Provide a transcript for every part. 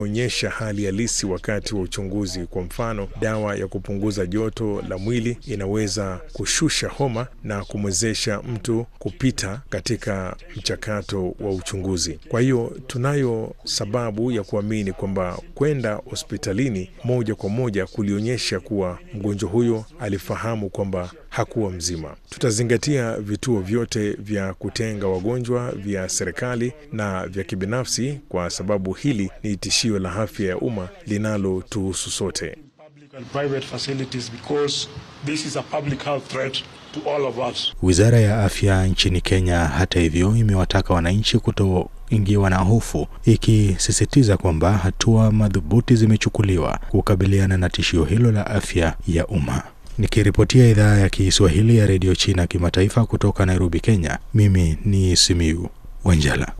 onyesha hali halisi wakati wa uchunguzi. Kwa mfano, dawa ya kupunguza joto la mwili inaweza kushusha homa na kumwezesha mtu kupita katika mchakato wa uchunguzi. Kwa hiyo tunayo sababu ya kuamini kwamba kwenda hospitalini moja kwa moja kulionyesha kuwa mgonjwa huyo alifahamu kwamba hakuwa mzima. Tutazingatia vituo vyote vya kutenga wagonjwa vya serikali na vya kibinafsi kwa sababu hili ni tishio la afya ya umma linalotuhusu sote. Wizara ya afya nchini Kenya, hata hivyo, imewataka wananchi kutoingiwa na hofu, ikisisitiza kwamba hatua madhubuti zimechukuliwa kukabiliana na tishio hilo la afya ya umma. Nikiripotia idhaa ya Kiswahili ya redio China kimataifa kutoka Nairobi, Kenya, mimi ni Simiu Wanjala.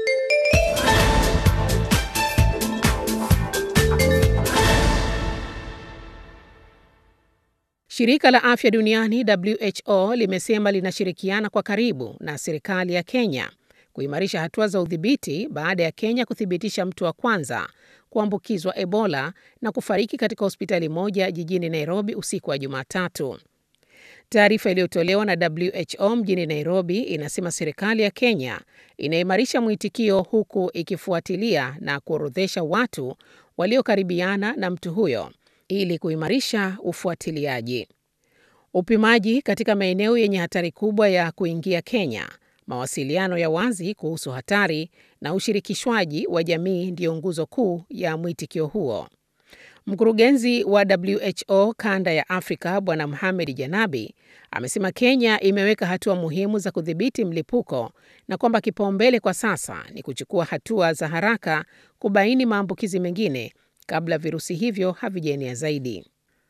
Shirika la afya duniani WHO limesema linashirikiana kwa karibu na serikali ya Kenya kuimarisha hatua za udhibiti baada ya Kenya kuthibitisha mtu wa kwanza kuambukizwa Ebola na kufariki katika hospitali moja jijini Nairobi usiku wa Jumatatu. Taarifa iliyotolewa na WHO mjini Nairobi inasema serikali ya Kenya inaimarisha mwitikio huku ikifuatilia na kuorodhesha watu waliokaribiana na mtu huyo ili kuimarisha ufuatiliaji. Upimaji katika maeneo yenye hatari kubwa ya kuingia Kenya, mawasiliano ya wazi kuhusu hatari na ushirikishwaji wa jamii ndiyo nguzo kuu ya mwitikio huo. Mkurugenzi wa WHO kanda ya Afrika Bwana Mohamed Janabi amesema Kenya imeweka hatua muhimu za kudhibiti mlipuko na kwamba kipaumbele kwa sasa ni kuchukua hatua za haraka kubaini maambukizi mengine kabla virusi hivyo havijaenea zaidi.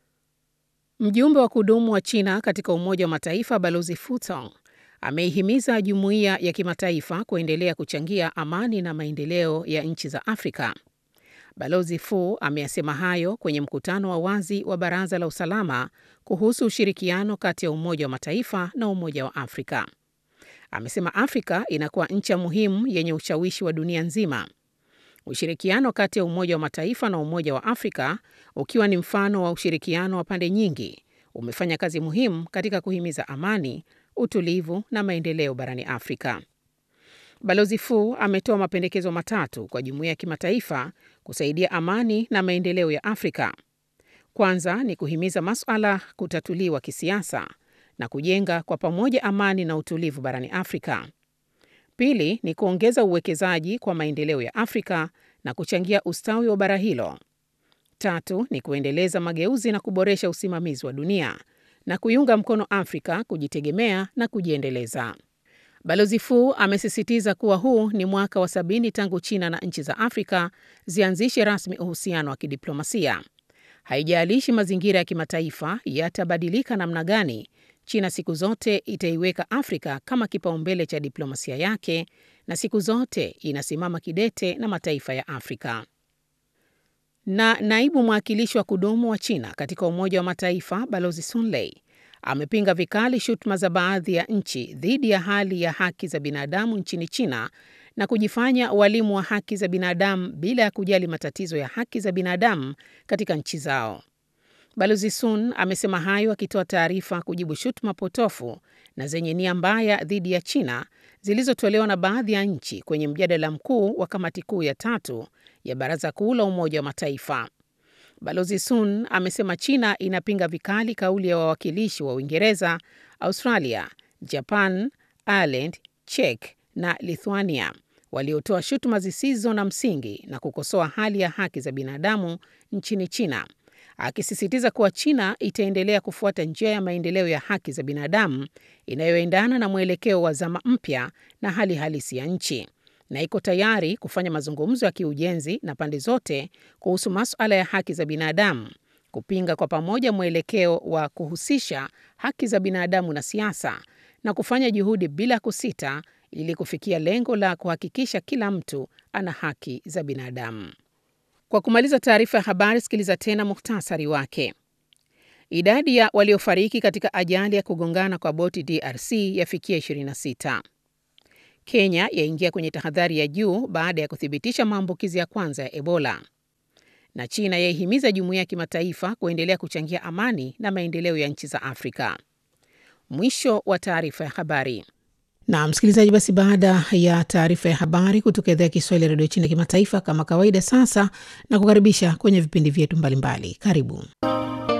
Mjumbe wa kudumu wa China katika Umoja wa Mataifa Balozi Fu Tong ameihimiza jumuiya ya kimataifa kuendelea kuchangia amani na maendeleo ya nchi za Afrika. Balozi Fu ameyasema hayo kwenye mkutano wa wazi wa Baraza la Usalama kuhusu ushirikiano kati ya Umoja wa Mataifa na Umoja wa Afrika. Amesema Afrika inakuwa ncha muhimu yenye ushawishi wa dunia nzima. Ushirikiano kati ya Umoja wa Mataifa na Umoja wa Afrika, ukiwa ni mfano wa ushirikiano wa pande nyingi, umefanya kazi muhimu katika kuhimiza amani, utulivu na maendeleo barani Afrika. Balozi Fu ametoa mapendekezo matatu kwa jumuiya ya kimataifa kusaidia amani na maendeleo ya Afrika. Kwanza ni kuhimiza masuala kutatuliwa kisiasa na kujenga kwa pamoja amani na utulivu barani Afrika. Pili ni kuongeza uwekezaji kwa maendeleo ya Afrika na kuchangia ustawi wa bara hilo. Tatu ni kuendeleza mageuzi na kuboresha usimamizi wa dunia na kuiunga mkono Afrika kujitegemea na kujiendeleza. Balozi Fu amesisitiza kuwa huu ni mwaka wa sabini tangu China na nchi za Afrika zianzishe rasmi uhusiano wa kidiplomasia. Haijalishi mazingira ya kimataifa yatabadilika namna gani, China siku zote itaiweka Afrika kama kipaumbele cha diplomasia yake na siku zote inasimama kidete na mataifa ya Afrika. Na naibu mwakilishi wa kudumu wa China katika Umoja wa Mataifa Balozi Sun Lei amepinga vikali shutuma za baadhi ya nchi dhidi ya hali ya haki za binadamu nchini China na kujifanya walimu wa haki za binadamu bila ya kujali matatizo ya haki za binadamu katika nchi zao. Balozi Sun amesema hayo akitoa taarifa kujibu shutuma potofu na zenye nia mbaya dhidi ya China zilizotolewa na baadhi ya nchi kwenye mjadala mkuu wa kamati kuu ya tatu ya Baraza Kuu la Umoja wa Mataifa. Balozi Sun amesema China inapinga vikali kauli ya wawakilishi wa Uingereza, Australia, Japan, Ireland, Czech na Lithuania waliotoa shutuma zisizo na msingi na kukosoa hali ya haki za binadamu nchini China, akisisitiza kuwa China itaendelea kufuata njia ya maendeleo ya haki za binadamu inayoendana na mwelekeo wa zama mpya na hali halisi ya nchi na iko tayari kufanya mazungumzo ya kiujenzi na pande zote kuhusu masuala ya haki za binadamu, kupinga kwa pamoja mwelekeo wa kuhusisha haki za binadamu na siasa na kufanya juhudi bila kusita ili kufikia lengo la kuhakikisha kila mtu ana haki za binadamu. Kwa kumaliza taarifa ya habari, sikiliza tena muhtasari wake. Idadi ya waliofariki katika ajali ya kugongana kwa boti DRC yafikia 26. Kenya yaingia kwenye tahadhari ya juu baada ya kuthibitisha maambukizi ya kwanza ya Ebola. na China yaihimiza jumuiya ya kimataifa kuendelea kuchangia amani na maendeleo ya nchi za Afrika. Mwisho wa taarifa ya habari. Na msikilizaji, basi baada ya taarifa ya habari kutoka idhaa ya Kiswahili ya redio China kimataifa, kama kawaida, sasa na kukaribisha kwenye vipindi vyetu mbalimbali. Karibu.